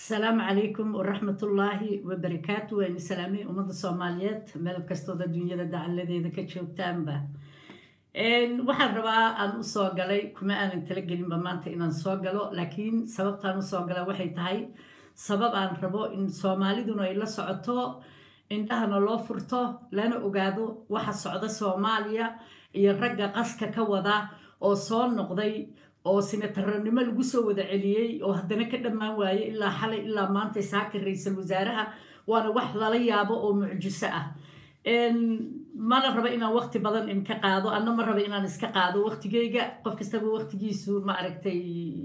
asalaamu calaykum waraxmatullaahi wabarakaatu waynu salaamay ummadda soomaaliyeed meel kastooda dunyada dacaladeeda ka joogtaanba waxaan rabaa aan usoo galay kuma aanan talagelinba maanta inaan soo galo laakiin sababtaan usoo gala waxay tahay sabab aan rabo in soomaaliduna ay la socoto indhahana loo furto lana ogaado waxa socda soomaaliya iyo ragga qaska ka wada oo soo noqday oo sinataranimo lagu soo wada celiyey oo haddana ka dhammaan waaye ilaa xalay ilaa maanta saaka ra-iisul wasaaraha waana wax lala yaabo oo mucjiso ah mana raba inaan waqti badan inka qaado anna ma raba inaan iska qaado waqtigeyga qof kastaba waqtigiisu ma aragtay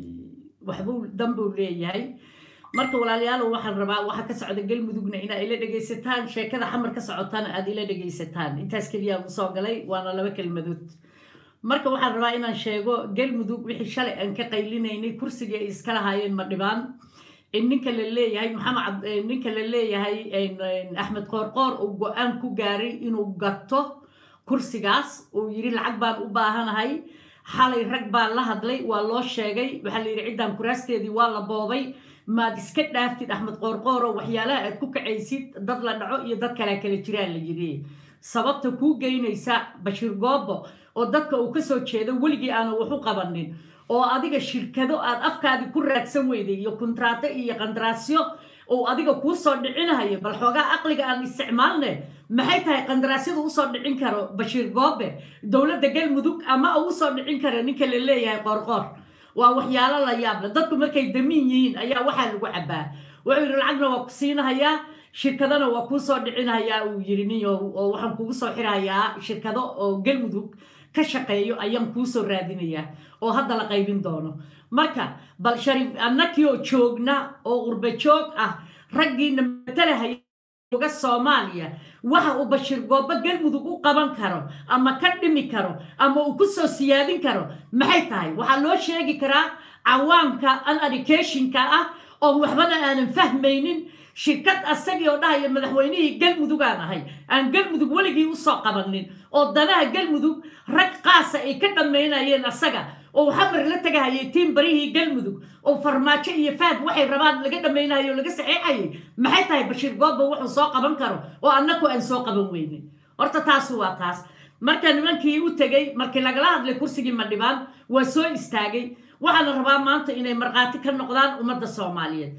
waxbuu danbuu leeyahay marka walaalayaalo waxaan rabaa waxa ka socda galmudugna inaa ila dhegaysataan sheekada xamar ka socotana aad ila dhegaysataan intaas keliyaa usoo galay waana laba kelmadood marka waxaan rabaa inaan sheego galmudug wixii shalay aan ka qaylinaynay kursigii ay iska lahaayeen ma dhibaan ninka la leeyahay maxamed ninka la leeyahay axmed qoorqoor uu go-aan ku gaaray inuu gato kursigaas uu yiri lacag baan u baahanahay xalay rag baa la hadlay waa loo sheegay waxaa la yidhi ciddaan kuraasteedii waa la boobay maad iska dhaaftid axmed qoorqooro waxyaalaha aad ku kacaysid dad la dhaco iyo dad kalea kala jiraan la yidhi sababta kuu geynaysa bashiir goobo oo dadka uu ka soo jeedo weligii aanan wax u qabanin oo adiga shirkado aad afkaadii ku raadsan weyday iyo kontraato iyo qandaraasyo uu adiga kuu soo dhicinahayo bal xoogaa aqliga aan isticmaalne maxay tahay qandaraasyadu usoo dhicin karo bashiir goobe dowladda galmudug ama uu usoo dhicin karo ninka la leeyahay qoorqoor waa waxyaalo la yaable dadku markay damiin yihiin ayaa waxaa lagu cabaa wuxuu yidhi lacagna waa ku siinahayaa shirkadana waa kuu soo dhicinahayaa uu yidhi nin oo waxaan kugu soo xirahayaa shirkado oo galmudug ka shaqeeyo ayaan kuu soo raadinayaa oo hadda la qaybin doono marka bal shariif annakii oo joogna oo qurba joog ah raggiina matalahaya uga soomaaliya waxa uu bashiir goobo galmudug u qaban karo ama ka dhimi karo ama uu ku soo siyaadin karo maxay tahay waxaa loo sheegi karaa cawaamka uneducationka ah oo waxbana aanan fahmaynin shirkad asagii oo dhahaya madaxweynihii galmudugaan ahay aan galmudug weligii usoo qabanin oo danaha galmudug rag qaasa ay ka dhammaynayeen asaga oo xamar la tagahayay tiin barihii galmudug oo farmaajo iyo faad waxay rabaan laga dhammaynayo o laga saxeexayay maxay tahay bashiir goobba wuxuu soo qaban karo oo annaku aan soo qaban weynin horta taasi waa taas marka nimankii u tegey markii lagala hadlay kursigii madhibaan waa soo istaagay waxaana rabaa maanta inay markhaati ka noqdaan ummadda soomaaliyeed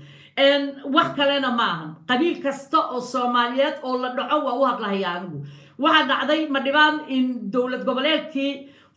wax kalena maahan qabiil kasta oo soomaaliyeed oo la dhaco waa u hadlahaya anigu waxaa dhacday madhibaan in dowlad goboleedkii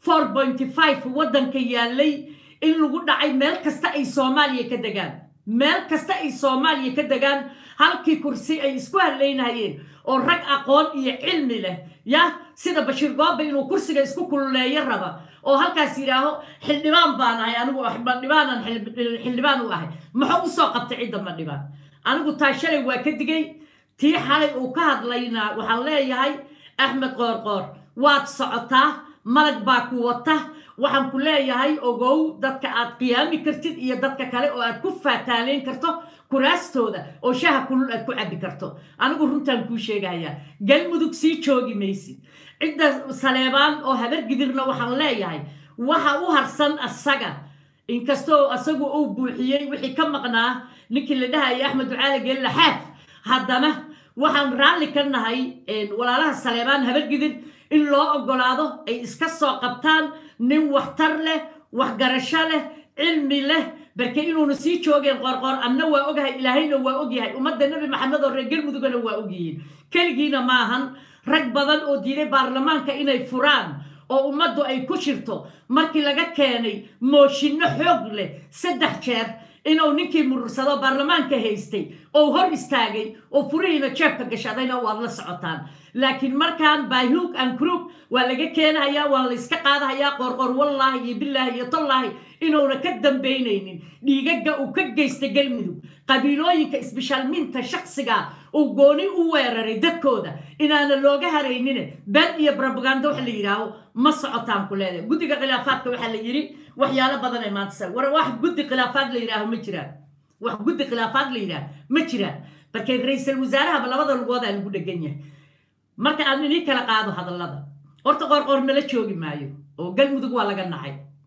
waddanka yaalay in lagu dhacay meel kasta ay soomaaliya ka degaan meel kasta ay soomaaliya ka degaan halkii kursi ay isku hadlaynayeen oo rag aqoon iyo cilmi leh yah sida bashiir gooba inuu kursiga isku kululeeyo raba oo halkaas yidhaaho xildhibaan baan ahay anigu madhibaanan xildhibaan u ahay muxuu usoo qabtay cidda madhibaan anigu taa shalay waa ka digay tii xalay uu ka hadlayna waxaan leeyahay axmed qoorqoor waad socotaa malag baa ku wata waxaan ku leeyahay ogow dadka aad qiyaami kartid iyo dadka kale oo aad ku faataaleyn karto kuraastooda oo shaha kulul aad ku cabbi karto anigu runtaan kuu sheegayaa galmudug sii joogi maysid cidda saleebaan oo habargidirna waxaan leeyahay waxa u harsan asaga inkastoo asagu uu buuxiyey wixii ka maqnaa ninkii la dhahaya axmed ducaali geelle xaaf haddana waxaan raalli ka nahay walaalaha saleebaan habargidir in loo ogolaado ay iska soo qabtaan nin waxtar leh waxgarasho leh cilmi leh barke inuuna sii joogeen qoorqoor anna waa ogahay ilaahayna waa ogyahay ummadda nebi maxamed oo reer galmudugana waa ogyihiin keligiina maahan rag badan oo diiday baarlamaanka inay furaan oo ummaddu ay ku shirto markii laga keenay mooshinno xoog leh saddex jeer inuu ninkii murursado baarlamaanka haystay oo hor istaagay oo furihiina jeebka gashadayna waad la socotaan laakiin markaan baahuug an krug waa laga keenahayaa waa layska qaadahayaa qoorqoor wallaahi iyo bilaahi iyo tollaahi inuuna ka dambaynaynin dhiigaga uu ka geystay galmudug qabiilooyinka isbishaalminta shaksiga uu gooni u weeraray dadkooda inaana looga haraynine been iyo brobaganda waxa la yidhaaho ma socotaan ku leedahay guddiga khilaafaadka waxaa la yidhi waxyaalo badan ay maanta war wax guddi khilaafaad la yidhaaho ma jiraan wax guddi khilaafaad la yidhaaho ma jiraan markay ra-iisul wasaarahaba labada lugoodaa lagu dhegan yahay marka aan inii kala qaado hadallada horta qoorqoor nala joogi maayo oo galmudug waa laga nacay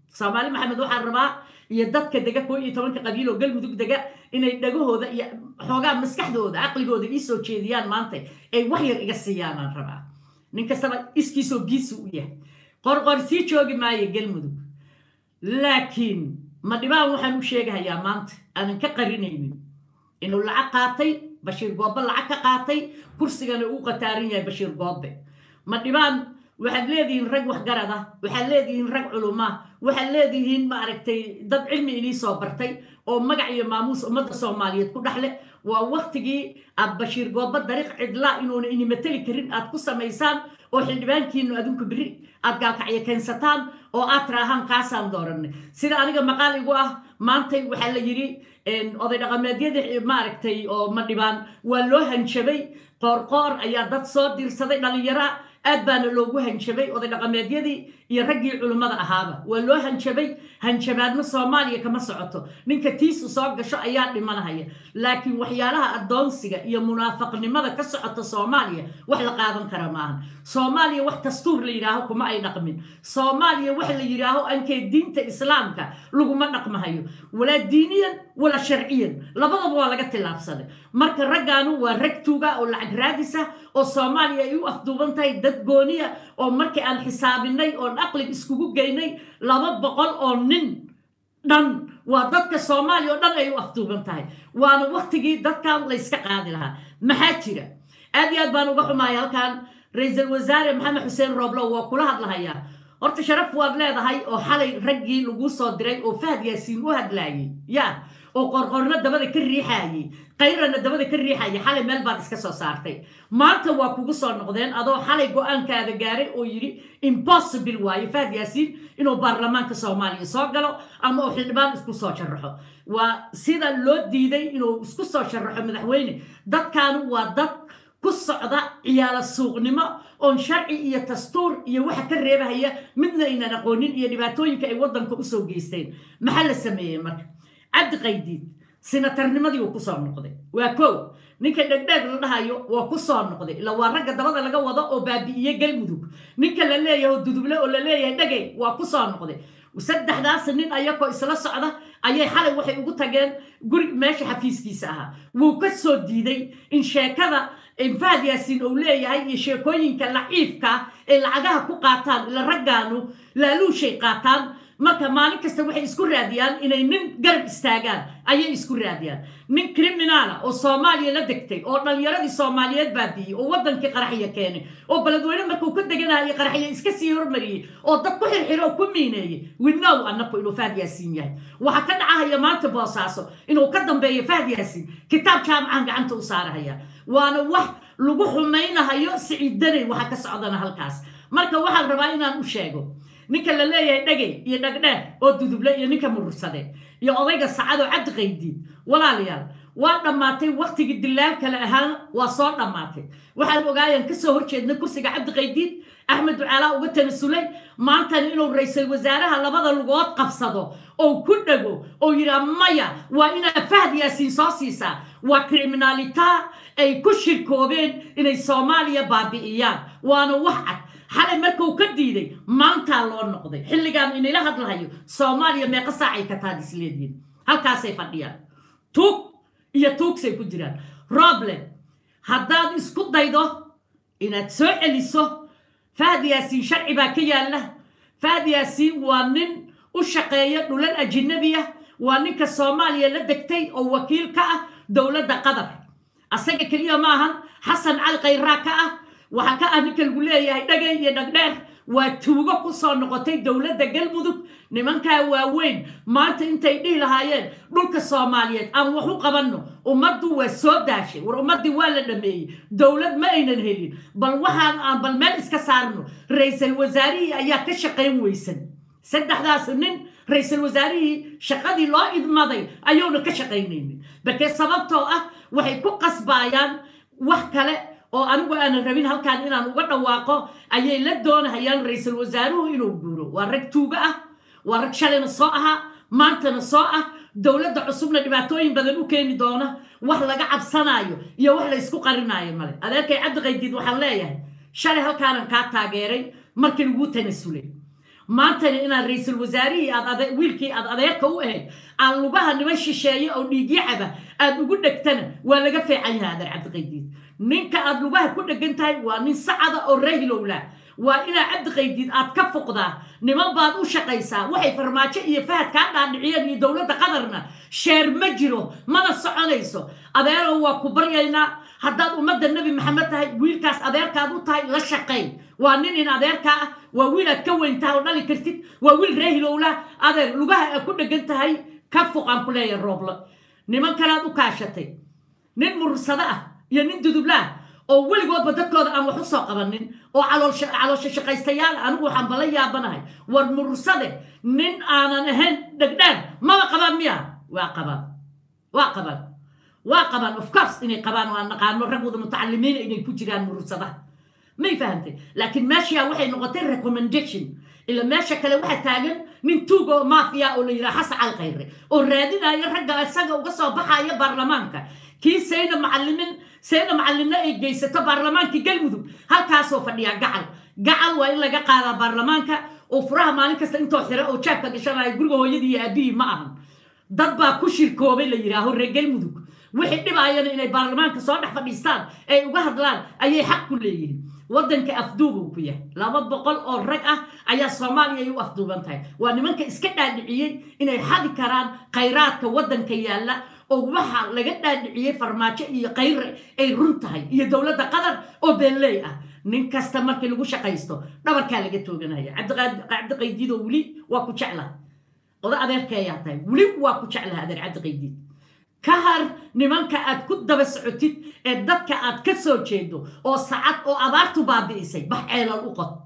soomaali maxamed waxaan rabaa iyo dadka dega koo iyo tobanka qabiil oo galmudug dega inay dhagahooda iyo xoogaa maskaxdooda caqligooda ii soo jeediyaan maanta ay wax yar iga siiyaanaan rabaa nin kastaba iskiisoo giisu u yahay qorqor sii joogi maayo galmudug laakiin ma dhibaan waxaan u sheegahayaa maanta aanan ka qarinaynin inuu lacag qaatay bashiir goobe lacag ka qaatay kursigana uu qataaran yahay bashiir goobe ma dhibaan waxaad leedihiin rag waxgarad ah waxaad leedihiin rag culumaa waxaad leedihiin maaragtay dad cilmi inii soo bartay oo magac iyo maamuus ummadda soomaaliyeed ku dhexle waa waktigii aad bashiir goobe dariiq cidlaa inuuna ini mateli karin aad ku samaysaan oo xildhibaankiinu adinku beri aad gaalkacyo keensataan oo aad tiraahaan kaasaan dooranay sida aniga maqaal igu ah maantay waxaa la yidhi oday dhaqameedyadii maaragtay oo madhibaan waa loo hanjabay qoorqoor ayaa dad soo diirsaday dhallinyara aad baana loogu hanjabay oday dhaqameedyadii iyo raggii culimmada ahaaba waa loo hanjabay hanjabaadna soomaaliya kama socoto ninka tiisu soo gasho ayaa dhimanahaya laakiin waxyaalaha addoonsiga iyo munaafaqnimada ka socota soomaaliya wax la qaadan kara maahan soomaaliya wax dastuur la yidhaaho kuma ay dhaqmin soomaaliya wax la yidhaaho ankee diinta islaamka laguma dhaqmahayo walaa diiniyan wala sharciyan labadaba waa laga tillaabsaday marka raggaanu waa rag tuuga oo lacag raadisa oo soomaaliya ay u afduuban tahay dad gooniya oo markii aan xisaabinay oon aqlig iskugu geynay laba boqol oo nin dhan waa dadka soomaaliya oo dhan ay u afduuban tahay waana waktigii dadkan layska qaadi lahaa maxaa jira aad iyo aad baan uga xumahay halkan ra-iisul wasaare maxamed xuseen rooblow waa kula hadlahayaa horta sharaf waad leedahay oo xalay raggii lagu soo diray oo fahad yaasiin u hadlaayay ya oo qorqorno dabada ka riixaayey kayrana dabada ka riixayay xalay meel baad iska soo saartay maanta waa kugu soo noqdeen adoo xalay go-aankaada gaaray oo yidhi impossible waaye fahad yaasiin inuu baarlamaanka soomaaliya soo galo ama uu xildhibaan isku soo sharaxo waa sida loo diiday inuu isku soo sharaxo madaxweyne dadkaanu waa dad ku socda ciyaalo suuqnimo oon sharci iyo dastuur iyo waxa ka reebahaya midna aynan aqoonin iyo dhibaatooyinka ay waddanka usoo geysteen maxaa la sameeyey marka cabdi qaydiid sinatarnimadii uu kusoo noqday waa kow ninka dhegdheeg la dhahayo waa ku soo noqday ila waa ragga dabada laga wado oo baabi'iye galmudug ninka la leeyahay oo duduble oo la leeyahay dhegay waa ku soo noqday saddexdaas nin ayakoo isla socda ayay xalay waxay ugu tageen guri meesha xafiiskiisa ahaa wuu ka soo diiday in sheekada fahad yaasiin uu leeyahay iyo sheekooyinka laciifka ay lacagaha ku qaataan ila raggaanu laaluushay qaataan marka maalin kasta waxay isku raadiyaan inay nin garab istaagaan ayay isku raadiyaan nin criminaala oo soomaaliya la degtay oo dhallinyaradii soomaaliyeed baadiyey oo waddankii qaraxya keenay oo beledweyne markuu ka deganaayo qaraxya iska sii hormariyey oo dad ku xirxiro oo ku miineeyey winow annaku inuu fahad yaasiin yahay waxaa ka dhacahaya maanta boosaaso inuu ka dambeeyo fahad yaasiin kitaab jaamacan gacanta u saarahaya waana wax lagu xumaynahayo siciidanay waxa ka socdana halkaas marka waxaan rabaa inaan u sheego ninka la leeyahay dhegay iyo dhagdheer oo duduble iyo ninka murursade iyo odayga sacadoo cabdi qaydiid walaalayaal waa dhammaatay waktigii dilaal kale ahaan waa soo dhammaatay waxaan ogaayaan kasoo horjeednay kursiga cabdi qaydiid axmed ducaalaa uga tanasulay maantana inuu ra-iisul wasaaraha labada lugood qabsado oo ku dhego oo yidhaa maya waa inaa fahad yaasiin soo siisaa waa kriminaalita ay ku shirkoobeen inay soomaaliya baabi'iyaan waana wax cad xalay markuu ka diiday maantaa loo noqday xilligaan inayla hadlahayo soomaaliya meeqa saacay ka taad isleedihiin halkaasay fadhiyaan tuug iyo tuugsay ku jiraan roble haddaad isku daydo inaad soo celiso fahad yaasiin sharci baa ka yaalla fahad yaasiin waa nin u shaqeeya dhulal ajinabiya waa ninka soomaaliya la degtay oo wakiil ka ah dowladda qatar asaga keliya ma ahan xasan cali khayraa ka ah waxaa ka ah ninka lagu leeyahay dhagay iyo dhagdheer waa tuugo ku soo noqotay dowladda galmudug nimankaa waaweyn maanta intay dhihi lahaayeen dhulka soomaaliyeed aan wax u qabanno ummaddu waa soo daashay war ummaddii waa la dhameeyey dowlad ma aynan helin bal waxaan aan bal meel iska saarno ra-iisul wasaarihii ayaa ka shaqayn weysan saddexdaas nin ra-iisul wasaarihii shaqadii loo idmaday ayuuna ka shaqaynaynin balkee sababtoo ah waxay ku qasbaayaan wax kale oo anigu aanan rabin halkaan inaan uga dhawaaqo ayay la doonahayaan ra-iisul wasaaruhu inuu guuro waa rag tuuga ah waa rag shalayna soo ahaa maantana soo ah dowladda cusubna dhibaatooyin badan u keeni doona wax laga cabsanaayo iyo wax la ysku qarinaayo male adeerkay cabdi qaydiid waxaan leeyahay shalay halkaanan kaa taageeray markii laguu tanasulay maantana inaad ra-iisul wasaarihii aad wiilkii aad adeerka u ahayd aan lugaha niman shisheeye oo dhiigyacaba aad ugu dhegtana waa laga feecan yahay adeer cabdiqaydiid ninka aad lugaha ku dhegan tahay waa nin sacada oo rahilowla waa inaa cabdiqaydiid aad ka fuqdaa niman baad u shaqaysaa waxay farmaajo iyo fahad kaa dhaadhiciyeen iyo dowladda qatarna sheer ma jiro mana soconayso adeerow waa ku baryaynaa haddaad ummadda nebi maxamed tahay wiilkaas adeerkaad u tahay la shaqay waa nin in adeerkaa ah waa wiil aad ka weyntaha oo dhali kartid waa wiil reehilowla adeer lugaha aad ku dhegan tahay ka fuqaan ku leeyahay rooblo niman kalaad u kaashatay nin murursado ah iyo nin dudublaah oo weligoodba dadkooda aan wax u soo qabanin oo caloosha shaqaystayaal anigu waxaan bala yaabanahay war murursade nin aanan ahayn dhegdheer maba qabaan miya waa qabaan waa qabaan waa qabaan of course inay qabaan waan naqaano rag wada mutacalimiina inay ku jiraan murursadaha may fahantay laakiin meeshaa waxay noqotay recommendation ila meesha kale waxaa taagan nin tuug oo mafia oo la yidhaha xasan calkhayre oo raadinaya ragga isaga uga soo baxaya baarlamaanka kii sayna macalimin sayna macalinna ay geysato baarlamaankii galmudug halkaasoo fadhiya gacal gacal waa in laga qaadaa baarlamaanka oo furaha maalin kasta intoo xira oo jaabka gashanaya guriga hooyadii iyo aabihii ma ahan dad baa ku shirkoobay la yidhaaho reer galmudug wixii dhibaayana inay baarlamaanka soo dhex fadhiistaan ay uga hadlaan ayay xaq ku leeyihiin waddanka afduubuu ku yahay laba boqol oo rag ah ayaa soomaaliya ay u afduuban tahay waa nimanka iska dhaadhiciyey inay xadi karaan khayraadka waddanka yaalla oo waxa laga dhaadhiciyey farmaajo iyo khayre ay run tahay iyo dowladda qatar oo beenley ah nin kasta markii lagu shaqaysto dhabarkaa laga tooganaya cabdiqaydiidoo weli waa ku jeclaha oda adeerka ayaa tahay weli waa ku jeclaha adeer cabdiqaydiid ka har nimanka aad ku daba socotid ee dadka aad ka soo jeedo oo sacad oo abaartu baabi'isay bax ceelal u qod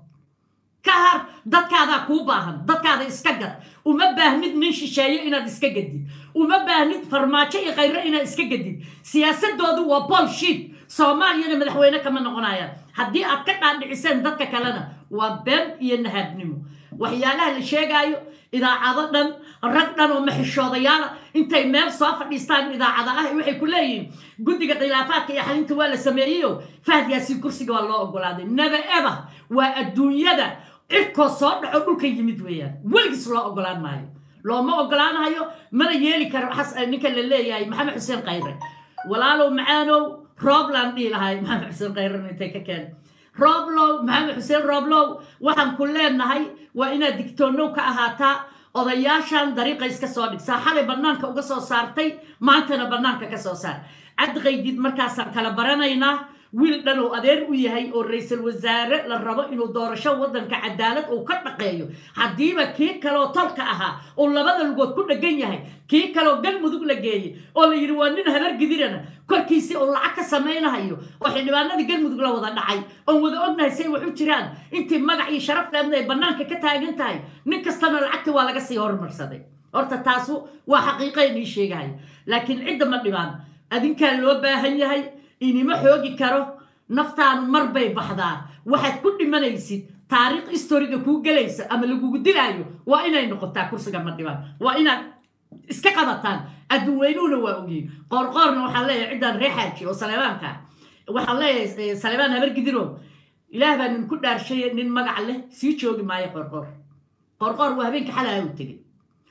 ka har dadkaadaa kuu baahan dadkaada iska gad uma baahnid nin shisheeye inaad iska gadid uma baahnid farmaajo iyo khayre inaad iska gadid siyaasadoodu waa bolshit soomaaliyana madaxweyne kama noqonayaan haddii aad ka dhaadhiciseen dadka kalena waa been iyo nahaabnimo waxyaalaha la sheegaayo idaacado dhan rag dhan oo maxishoodayaala intay meel soo fadhiistaan idaacada ah waxay ku leeyihiin guddiga khilaafaadka iyo xalinta waa la sameeyeyo fahad yaasiin kursiga waa loo ogolaaday naba eba waa adduunyada cirkoo soo dhaco dhulka yimid weeyaan weligiis loo ogolaan maayo looma ogolaanayo mana yeeli karo ninka la leeyahay maxamed xuseen khayre walaalow macaanow roobland dhihi lahay maxamed xuseen khayrena intay ka keen rooblow maxamed xuseen rooblow waxaan ku leenahay waa inaad digtoonow ka ahaataa odayaashan dariiqa iska soo dhigsaa xalay bannaanka uga soo saartay maantana bannaanka ka soo saar cabdiqaydiid markaasaan kala baranaynaa wiil dhan oo adeer u yahay oo ra-iisul wasaare la rabo inuu doorasho waddanka cadaalad uu ka dhaqeeyo haddiiba kii kaleoo tolka ahaa oo labada lugood ku dhegan yahay kii kaleoo galmudug la geeyey oo la yidhi waa nin habar gidirana korkiisii uu lacag ka samaynahayo oo xildhibaanadii galmudug la wada dhacay oon wada ognahay say wax u jiraan intii magac iyo sharaf leedna ay bannaanka ka taagan tahay nin kastana lacagta waa laga sii hormarsaday horta taasu waa xaqiiqa inii sheegahay laakiin cidda ma dhibaan adinkaa loo baahan yahay inima xoogi karo naftaanu mar bay baxdaa waxaad ku dhimanaysid taariikh historiga kuu gelaysa ama lagugu dilaayo waa inay noqotaa kursiga ma dhibaan waa inaad iska qabataan adduunweynuhuna waa ogyihin qoorqoorna waxaan leeyahay ciddaan ree xaaji oo saleebaanka waxaan leeyahay saleebaan habargidiro ilaah baa nin ku dhaarshaye nin magac leh sii joogi maayo qoorqoor qoorqoor waa habeenka xalaha u tegey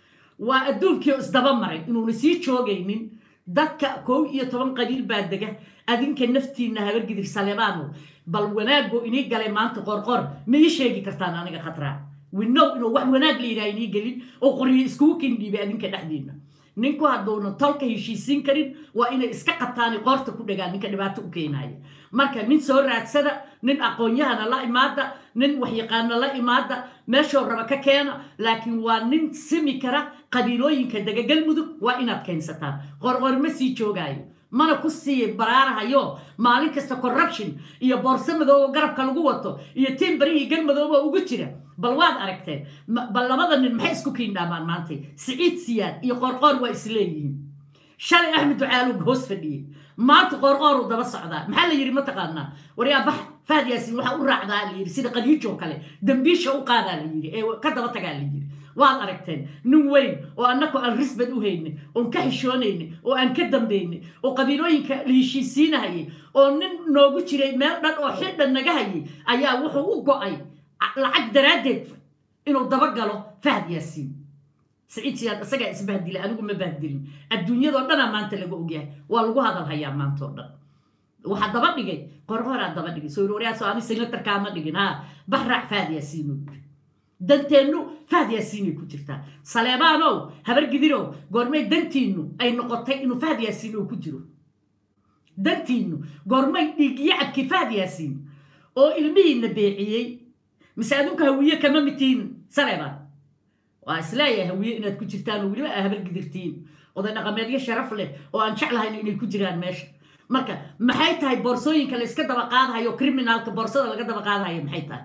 waa adduunkii isdaba maray inuuna sii joogaynin dadka kow iyo toban qabiil baa dega adinka naftiinna habargidir saleebaano bal wanaagoo inii galay maanta qorqor ma ii sheegi kartaan aniga khadraa winow inuu wax wanaag la yidhaha inii gelin oo qoryo iskugu kindhiibay adinka dhexdiinna ninku hadduuna tolka heshiisiin karin waa inay iska qabtaani qoorta ku dhagaan ninka dhibaato u keenaya marka nin soo raadsada nin aqoon-yahana la imaada nin waxyaqaana la imaada meeshoo raba ka keena laakiin waa nin simi kara qabiilooyinka dega galmudug waa inaad keensataan qorqor ma sii joogaayo mana ku sii baraarahayo maalin kasta corruption iyo boorso madoobo garabka lagu wato iyo tiin barihii galmadoobo ugu jira bal waad aragteen bal labada nin maxay isku kiindhaamaan maantay siciid siyaad iyo qorqoor waa isleeyihiin shalay axmed ducaalug hoos fadhiyey maanta qoorqooruu daba socdaa maxaa la yidhi mataqaanaa waryaa bax fahad yaasin waxaa u raacdaa la yidhi sida qadiijoo kale dambiisha u qaadaa la yidhi ee ka daba tagaa la yidhi waad aragteen nin weyn oo annako aan risbad u haynin oon ka xishoonaynin oo aan ka dambaynin oo qabiilooyinka la heshiisiinahayay oo nin noogu jiray meel dhan oo xildhan naga hayay ayaa wuxuu u go'ay lacag daraaddeed inuu dabagalo fahad yaasiin saciid siyaad isagaa isbahdilay anigu ma bahdilin adduunyadoo dhanaa maanta laga ogyahay waa lagu hadal hayaa maanta oo dhan waxaa daba dhigay qorqoraa daba dhigay soo waryaasoo ani signatarkaama dhigin ha baxraac fahad yaasiinuu yiri danteennu fahad yaasiinay ku jirtaa saleebaanow habar gidirow goormay dantiinnu ay noqotay inuu fahad yaasiin uu ku jiro dantiinnu goormay dhiigyacabkii fahad yaasiin oo ilmihiinna beeciyey mise adunka hawiye kama mitiin saleebaan waa isleeyahay hawiye inaad ku jirtaan oo weliba aa habar gidirtiin oday dhaqameedyo sharaf leh oo aan jeclahayn inay ku jiraan meesha marka maxay tahay boorsooyinka la iska daba qaadahayo criminalka boorsada laga daba qaadahayo maxay tahay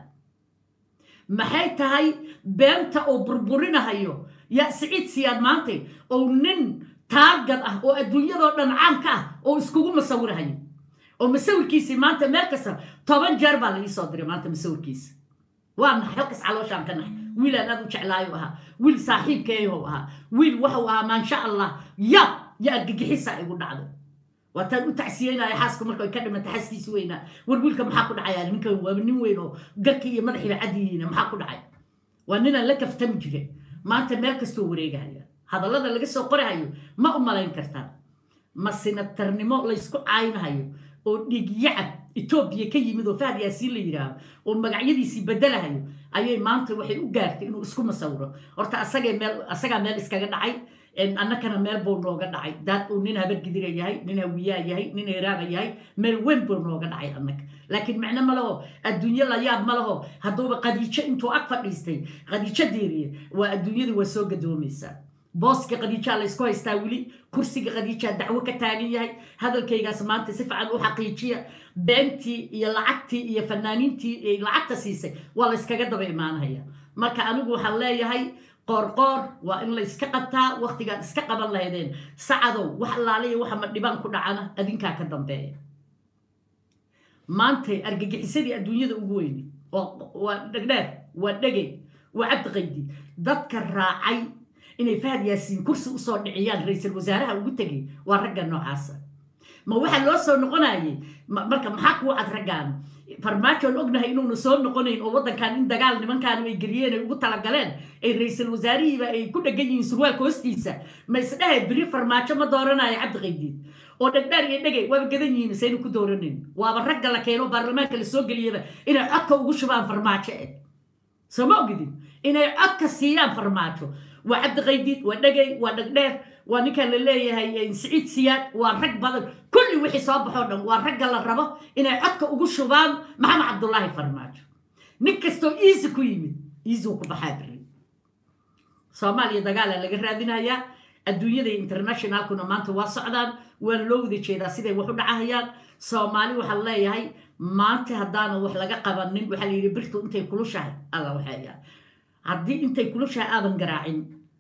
maxay tahay beenta oo burburinahayo yaa siciid siyaad maantay oo nin taargad ah oo adduunyadoo dhan caamka ah oo iskugu masawirahayo oo masawirkiisii maanta meel kasta toban jeer baa la ii soo diray maanta masawirkiisa waa naxay halkas calooshaan ka naxay wiilaan aad u jeclaayo ahaa wiil saaxiibkeeyahow ahaa wiil waxuu ahaa maansha allah ya ya argagixisa igu dhacday waataan u tacsiyeynaya xaaska marka ay ka dhimata xaaskiisi weynaa war wiilka maxaa ku dhacaya ninkan waa nin weyn oo garkii iyo madaxiiba cadyihiina maxaa ku dhacay waa ninaan la kaftami jire maanta meel kastoo wareegahaya hadallada laga soo qorahayo ma u malayn kartaa ma sinatarnimo laysku caaynahayo oo dhiigyacab etoobiya ka yimid oo fahad yaasiin la yidhaaho oo magacyadiisii bedelahayo ayay maanta waxay u gaartay inuu isku masawiro horta asagay meel asagaa meel iskaga dhacay annakana meel buu nooga dhacay daad uu nin habargidira yahay nin hawiyaa yahay nin heraaba yahay meel weyn buu nooga dhacay annaka laakiin micno ma laho adduunyo la yaab ma laho hadduuba qadiijo intuu ag fadhiistay qadiijo deeriye waa adduunyada waa soo gadoomaysaa booska qadiijaa laysku haystaa weli kursiga qadiijaa dacwo ka taagan yahay hadalkaygaas maanta si fiican u xaqiijiya beentii iyo lacagtii iyo fanaaniintii lacagta siisay waa layskaga daba imaanaya marka anigu waxaan leeyahay qoorqoor waa in layska qabtaa waktigaad iska qaban lahaydeen sacadow wax allaaliya waxa ma dhibaan ku dhacana adinkaa ka dambeeya maantay argagixisadii adduunyada ugu weyni waa dhegdheer waa dhegey waa cabdiqaydi dadka raacay inay fahad yaasiin kursi usoo dhiciyaan ra-iisul wasaaraha ugu tegay waa ragga noocaasa ma waxaa loo soo noqonayay marka maxaa kuu cad raggaan farmaajoon ognahay inuuna soo noqonayn oo waddankan in dagaal nimankaan ay geliyeen ay ugu talagaleen ay ra-iisul wasaarihiiba ay ku dhegan yihiin surwaalka hoostiisa ma isdhahay beri farmaajo ma dooranayo cabdiqaydiid oo dhegdhaar iyo dhegay waaba gadan yihiin saynu ku dooranayn waaba ragga la keeno baarlamaanka la soo geliyaba inay codka ugu shubaan farmaajo eh soo ma ogidin inay codka siiyaan farmaajo waa cabdiqaydiid waa dhegay waa dhegdheer waa ninkan la leeyahay siciid siyaad waa rag badan kulli wixii soo baxoo dhan waa ragga la rabo inay codka ugu shubaan maxamed cabdulaahi farmaajo nin kastoo iisi ku yimid iisuu ku baxaa beri soomaaliya dagaala laga raadinayaa adduunyada internationalkuna maanta waa socdaan waana loo wada jeedaa siday wax u dhacahayaan soomaali waxaa leeyahay maanta haddaana wax laga qabanin waxaa la yidhi birtu intay kulushahay alla waxaya haddii intay kulushahay aadan garaacin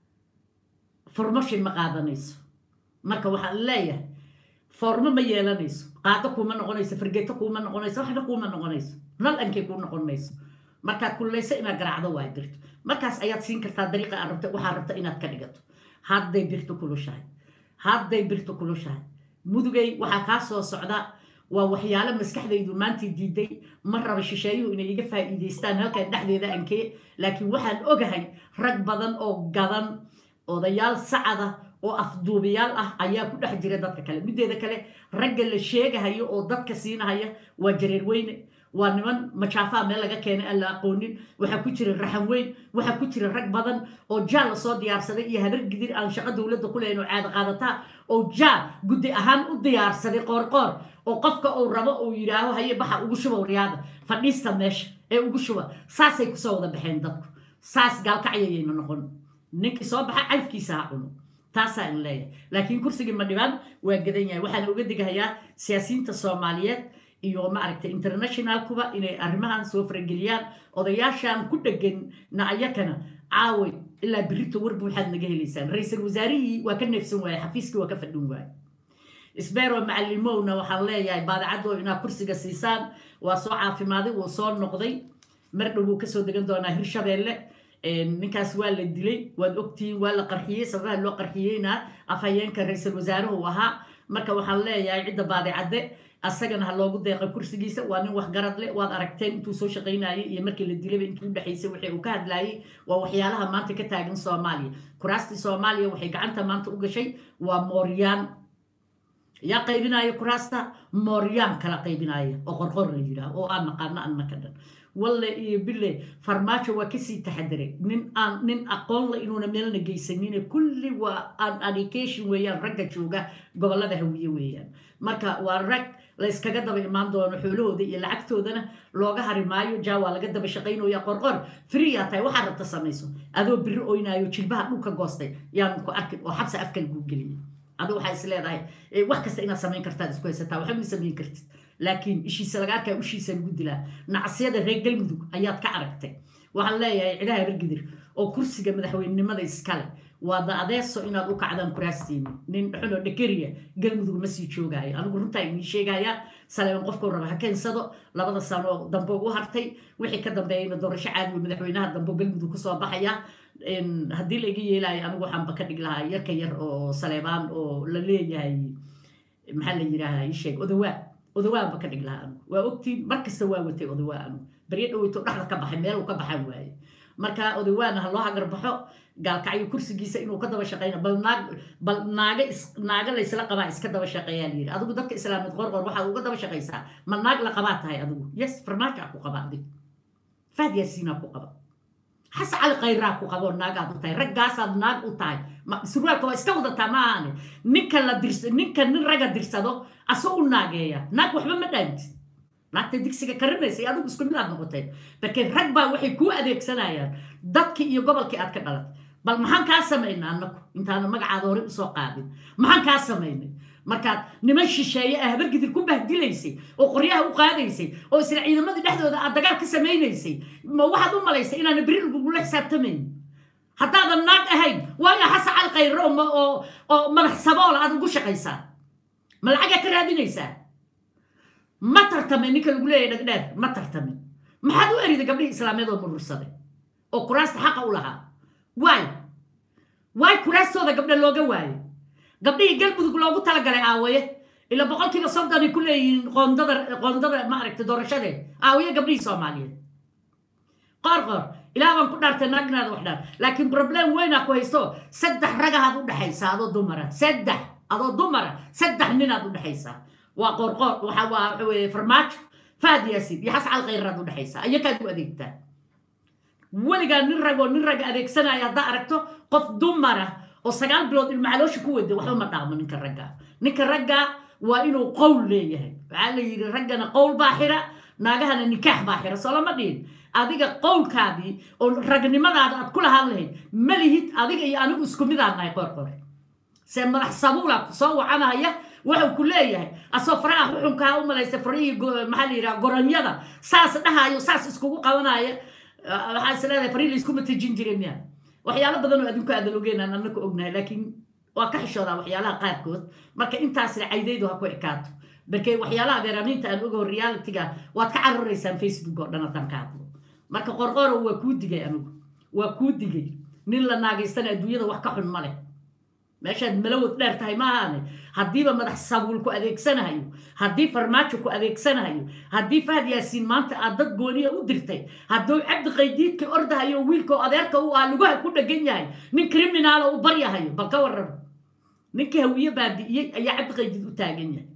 formashin ma qaadanayso marka waxaan leeyahay formo ma yeelanayso qaado kuuma noqonayso fargeeto kuuma noqonayso waxna kuuma noqonayso nal ankay kuu noqon mayso markaad kullayso inaad garaacdo waa birto markaas ayaad siin kartaa dariiqa aad rabta waxaad rabta inaad ka dhigato hadday birtu kulushahay hadday birtu kulushahay mudugay waxaa kaa soo socda waa waxyaalo maskaxdaydu maantii diiday ma raba shisheeyuhu inay iga faa'iidaystaan halkan dhexdeeda ankee laakiin waxaan ogahay rag badan oo gadan odayaal sacada oo afduubayaal ah ayaa ku dhex jira dadka kale mideeda kale ragga la sheegahayo oo dadka siinahaya waa jareer weyne waa niman majaafaha meel laga keenay aan la aqoonin waxaa ku jira raxan weyn waxaa ku jira rag badan oo jaal la soo diyaarsaday iyo habar gidir aan shaqo dowladda ku lehayn oo caada qaadataa oo jaal guddi ahaan u diyaarsaday qoorqoor oo qofka uu rabo uu yidhaaho haye baxa ugu shuba waryaada fadhiista meesha ee ugu shuba saasay kusoo wada baxeen dadku saas gaalkacyayayna noqon ninkii soo baxa calfkiisa ha cuno taasaa in leeyahay laakiin kursigii ma dhibaan waa gadan yahay waxaana uga digahayaa siyaasiyiinta soomaaliyeed iyo maaragtay internationalkuba inay arrimahan soo farageliyaan odayaashan ku dhegan na ayakana caaway ilaa birito warba waxaad naga helaysaan ra-iisul wasaarihii waa ka neefsan waaye xafiiskii waa ka fadhin waaye isbeero macalimowna waxaan leeyahay baadacadoo inaad kursiga siisaan waa soo caafimaaday wuu soo noqday mar dhow wuu kasoo degan doonaa hirshabeelle ninkaas waa la dilay waad ogtihiin waa la qarxiyey sababaha loo qarxiyeyna afhayeenka ra-iisul wasaaruhu ahaa marka waxaan leeyahay cidda baadicadde asagana ha loogu deeqa kursigiisa waa nin waxgarad leh waad aragteen intuu soo shaqaynayay iyo markii la dilayba intuu udhexaysay wixii uu ka hadlaayay waa waxyaalaha maanta ka taagan soomaaliya kuraastii soomaaliya waxay gacanta maanta u gashay waa mooryaan yaa qaybinaya kuraasta mooryaan kala qaybinaya oo qorqor la yidhaah oo aan naqaano annaka dhan walle iyo bille farmaajo waa kasii taxadiray nin aan nin aqoon la inuuna meelna geysanine kulli waa an education weeyaan ragga jooga gobollada hawiye weeyaan marka waa rag la yskaga daba imaan doono xoolahooda iyo lacagtoodana looga hari maayo jaa waa laga daba shaqaynaya qorqor friyaa tahay waxaa rabta samayso adoo biri oynaayo jilbaha dhulka goostay yaan ku arkin oo xabsa afka laguu geliyay adigu waxaa is leedahay wax kasta inaad samayn kartaad isku haysataa waxba ma samayn kartid laakiin ishiisa laga arkaa ushiisa lagu dilaa nacsiyada reer galmudug ayaad ka aragtay waxaan leeyahay cidaha habargidir oo kursiga madaxweynenimada iskale waada adeeso inaad u kacdaan kuraastiini nin xunoo dhekeriya galmudug ma sii joogaayo anigu runtaa inii sheegaya saleeban qofkuu raba ha keensado labada sano dambe u hartay wixii ka dambeeyayna doorasho caadiwa madaxweynaha dambe galmudug kusoo baxaya haddii la iga yeelaayo anigu waxaanba ka dhig lahaa yarka yar oo saleebaan oo la leeyahay maxaa la yidhaahaa ii sheeg odawaa odawaanba ka dhig lahaa anigu waa ogtiin mar kasta waa watay odawaa anigu baryo dhaweyto dhexda ka baxay meel uu ka baxan waaye marka odawaana ha loo hagarbaxo gaalkacyo kursigiisa inuu ka daba shaqeyna bal naag bal naaga is naaga laysla qabaa iska daba shaqeeyaa layidhi adigu dadka islaamid qorqor waxaad uga daba shaqaysaa ma naag la qabaa tahay adigu yes farmaaja ku qaba adig faad yaasiinaa ku qaba xas cali khayraa ku qabo naagaad u tahay raggaasaad naag u tahay surwaalka waa iska wadataa ma ahane ninka la dirs ninka nin ragga dirsado asoo u naageeya naag waxba ma dhaantid naagta digsiga karinaysa iyo adigu isku mid aad noqoteen markee rag baa waxay kuu adeegsanayaan dadkii iyo gobolkii aad ka dhalatay bal maxaan kaa samaynay annaku intaana magacaada hore usoo qaadin maxaan kaa samaynay markaad niman shisheeye ah habargidir ku bahdilaysay oo qoryaha u qaadaysay oo isla ciidamadii dhexdooda aad dagaal ka samaynaysay ma waxaad u malaysay inaana beri lagugula xisaabtamayn haddaadan naag ahayn waayo xasa cal khayro oo oo madax saboola aad ugu shaqaysaa ma lacagaa ka raadinaysaa ma tartamin ninka lagu leeyahay dhagdheer ma tartamin maxaad u eriday gabdhihii islaameed oo murursaday oo kuraasta xaqa u lahaa waay waay kuraastooda gabdha looga waayo gabdhihii galmudug loogu talagalay aawaye ila boqolkiiba soddonay ku leeyihiin qoondada qoondada maaragta doorashadee aawaye gabdhihii soomaaliyeed qoor qoor ilaa baan ku dhaartay naagnaada wax dhaar laakiin problem weynaa ku haysto saddex ragahaad u dhexaysaa adoo dumara saddex adoo dumara saddex ninaad u dhexaysaa waa qoorqoor waxa waa waxa weeye farmaajo faad yaasin iyo xascal khayraad u dhexaysaa iyakaad u adeegtaa weligaa nin ragoo nin rag adeegsanaya haddaa aragto qof dumara oo sagaal bilood ilmacaloosha ku wada waxba ma dhaamo ninka raggaa ninka raggaa waa inuu qowl leeyahay waxaa la yidhi raggana qowl baa xira naagahana nikaax baa xira soo lama dhihin adiga qowlkaadii oo ragnimadaada aad ku lahaan lahayd ma lihid adiga iyo anigu isku midaan nahay qoorqoor se madax sabuula soo wacanaya wuxuu ku leeyahay asoo faraha xuxunkaa u malaysa farihii maxaa la yidhaha goronyada saas dhahayo saas iskugu qabanaya waxaa is leedahay farihii layskuma tejin jiray miya waxyaalo badan oo adinku aadan ogeynaan annaka ognahay laakiin waa ka xishoodaa waxyaalaha qaarkood marka intaasna caydaydu ha ku ekaato markee waxyaalaha beeraamiinta aan ogaho realitiga waad ka cararaysaan facebook oo dhan haddaan ka hadlo marka qorqoro waa kuu digay anigu waa kuu digay nin la naagaystana adduunyada wax ka xun ma leh meeshaad malawad dheer tahay maahaane haddiiba madax sabuul ku adeegsanahayo haddii farmaajo ku adeegsanahayo haddii fahad yaasiin maanta aad dad gooniya u dirtay hadduu cabdi qaydiidka ordahayo wiilkao adeerka u ah lugaha ku dhegan yahay nin kriminaala u baryahayo bal ka warraba ninkii hawiye baabi'iyey ayaa cabdi qaydiid u taagan yahay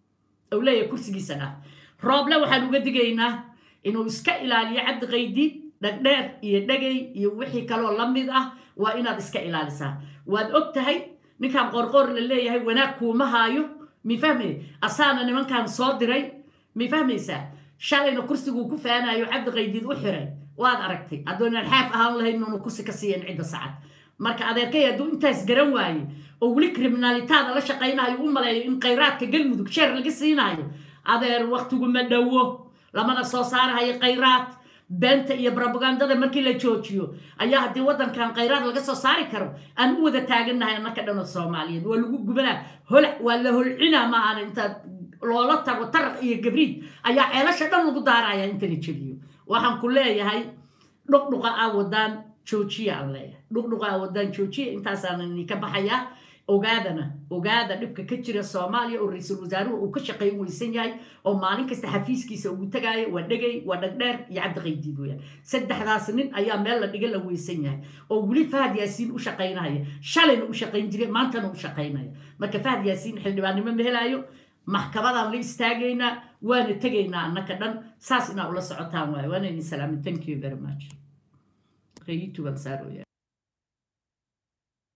ou leeyahay kursigiisa dhaaf rooble waxaan uga digaynaa inuu iska ilaaliyo cabdi qaydiid dhagdheer iyo dhegay iyo wixii kaloo la mid ah waa inaad iska ilaalisaa waad og tahay ninkan qorqoor la leeyahay wanaag kuuma haayo mi fahmay asaana nimankan soo diray mi fahmaysaa shalayna kursiguu ku faanayo cabdi qaydiid u xiray waad aragtay haddoonaan xaaf ahaan lahayn inuu kursi ka siiyan cidda sacad marka adeerkay hadduu intaas garan waaye oo weli kriminaalitaada la shaqaynayo u maleeyo in khayraadka galmudug sheer laga siinayo adeer waktiguma dhowo lamana soo saarahayo khayraad beenta iyo brobagandada markii la joojiyo ayaa haddii waddankan khayraad laga soo saari karo aan u wada taagannahay annaka dhanoo soomaaliyeed waa lagu gubanaa holac waa la holcinaa ma ahan intaad loola tago taraq iyo gabriid ayaa ceelasha dhan lagu daaraya inta la jebiyo waxaan ku leeyahay dhuqdhuqa aa wadaan joojiya aan leeyahay dhuqdhuqa aa wadaan joojiya intaasaan idinka baxayaa ogaadana ogaada dhibka ka jira soomaaliya oo ra-iisul wasaaruhu uu ka shaqayn weysan yahay oo maalin kasta xafiiskiisa ugu tagaayo waa dhegay waa dhagdheer iyo cabdiqaydiid weyaan saddexdaas nin ayaa meel la dhiga la weysan yahay oo weli fahad yaasiin u shaqaynaya shalayna u shaqayn jiray maantana u shaqaynaya marka fahad yaasiin xildhibaannimo ma helaayo maxkamadaan la istaagaynaa waana tegaynaa annaka dhan saas inaa ula socotaan waayo waana idin salaamin thank you very much youtube aan saarooya